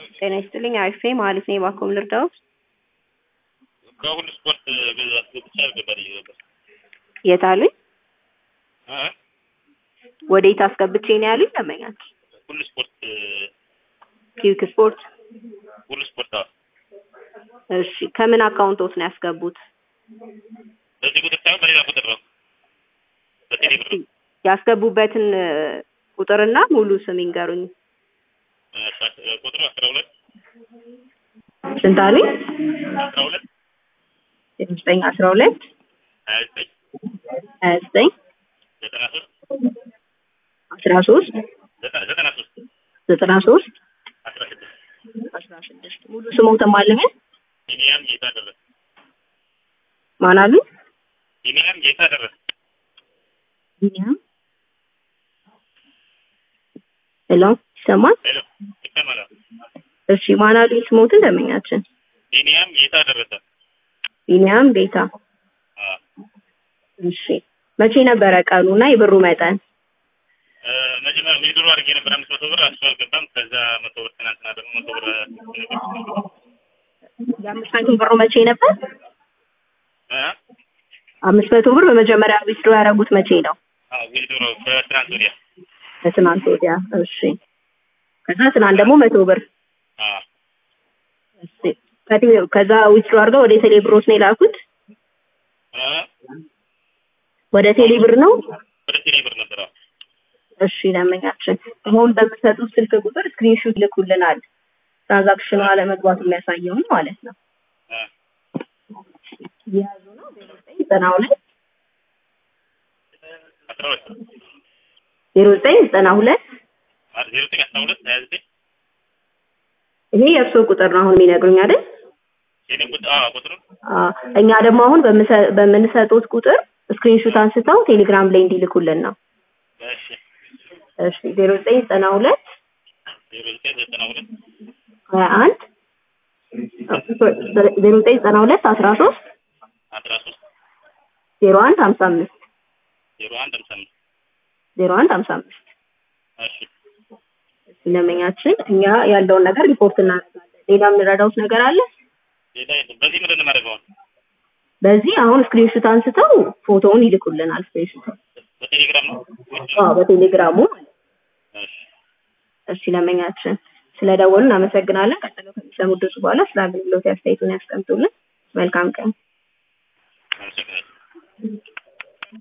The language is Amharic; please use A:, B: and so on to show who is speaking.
A: ጤና ይስጥልኝ አሪፍ ነኝ ማለት ነው። እባክዎን ልርዳዎት?
B: ከሁሉ ስፖርት አስገብቼ አልገባልኝ ነበር።
A: የት አሉኝ?
B: እ
A: ወዴት አስገብቼ ነው ያሉኝ? ደንበኛችሁ
B: ሁሉ ስፖርት
A: ኪዊክ ስፖርት።
B: ሁሉ ስፖርት አዎ።
A: እሺ ከምን አካውንቶት ነው ያስገቡት?
B: በዚህ ቁጥር ሳይሆን በሌላ ቁጥር ነው። በቴሌ ብር ነው።
A: ያስገቡበትን እ፣ ቁጥርና ሙሉ ስም ይንገሩኝ።
B: እ፣ ቁጥሩ አስራ ሁለት
A: ስንት አሉኝ?
B: አስራ ሁለት
A: ዘጠኝ አስራ ሁለት
B: ሀያ ዘጠኝ
A: ሀያ ዘጠኝ
B: ዘጠና ሶስት
A: አስራ ሶስት
B: ዘጠና ዘጠና ሶስት
A: ዘጠና ሶስት
B: አስራ ስድስት
A: አስራ ስድስት ሙሉ ስሞትን ማለምን
B: ቢኒያም ጌታ ደረሰ
A: ማን አሉኝ?
B: ቢኒያም ጌታ ደረሰ
A: ቢኒያም ሄሎ ይሰማል?
B: ሄሎ ይሰማል
A: እሺ ማን አሉኝ? ስሞትን ደንበኛችን
B: ቢኒያም ጌታ ደረሰ
A: ቢኒያም ጌታ።
B: አዎ
A: እሺ መቼ ነበረ ቀኑና የብሩ መጠን?
B: እ፣ መጀመሪያ ዊድሮ አድርጌ ነበር አምስት መቶ ብር እሱ አልገባም። ከዛ መቶ ብር ትናንትና ደግሞ መቶ ብር ነገር
A: የአምስት መቶ ብሩ መቼ ነበር?
B: እ
A: አምስት መቶ ብር በመጀመሪያ ዊዝድሮ ያደረጉት መቼ ነው?
B: አዎ ዊድሮ በትናንት ወዲያ
A: ከትናንት ወዲያ። እሺ ከዛ ትናንት ደግሞ መቶ ብር
B: አዎ
A: እሺ ከቴ- ከዛ ዊዝድሮ አድርገው ወደ ቴሌ ብሮት ነው የላኩት?
B: እ
A: ወደ ቴሌ ብር ነው?
B: ወደ ቴሌ ብር ነበር አዎ
A: እሺ ደንበኛችን አሁን በምትሰጡት ስልክ ቁጥር ስክሪንሹት ይልኩልናል። ትራንዛክሽኑ አለመግባቱ የሚያሳየውን ማለት ነው።
B: እ
A: የያዙ ነው ዘጠና ሁለት
B: አስራ ሁለት
A: ዜሮ ዘጠኝ ዘጠና ሁለት
B: ዜሮ ዘጠኝ አስራ ሁለት ሀያ ዘጠኝ
A: ይሄ የእርስዎ ቁጥር ነው አሁን የሚነግሩኝ አይደል?
B: የኔ ቁጥር አዎ ቁጥሩ
A: አዎ እኛ ደግሞ አሁን በምሰ- በምንሰጡት ቁጥር ስክሪንሹት አንስተው ቴሌግራም ላይ እንዲልኩልን ነው።
B: እሺ
A: እሺ ዜሮ ዘጠኝ ዘጠና ሁለት
B: ዜሮ ዘጠኝ ዘጠና ሁለት
A: ሀያ አንድ ዜሮ ዘጠኝ ዘጠና ሁለት አስራ ሶስት
B: አስራ ሶስት
A: ዜሮ አንድ ሀምሳ አምስት
B: ዜሮ አንድ ሃምሳ አምስት
A: ዜሮ አንድ ሀምሳ አምስት
B: እሺ
A: ለመኛችን እኛ ያለውን ነገር ሪፖርት እናደርጋለን። ሌላ የምንረዳውት ነገር አለ?
B: ሌላ የለም። በዚህ ምንድን ነው የማደርገው? አሁን?
A: በዚህ አሁን ስክሪንሹት አንስተው ፎቶውን ይልኩልናል። ስክሪንሹት
B: በቴሌግራም ነው ወይስ?
A: አዎ በቴሌግራሙ ማለት ነው።
B: እሺ
A: እሺ ለመኛችን ስለደወሉ እናመሰግናለን። ቀጥሎ ከሚሰሙ ድረስ በኋላ ስለ አገልግሎት አስተያየቱን ያስቀምጡልን። መልካም ቀን።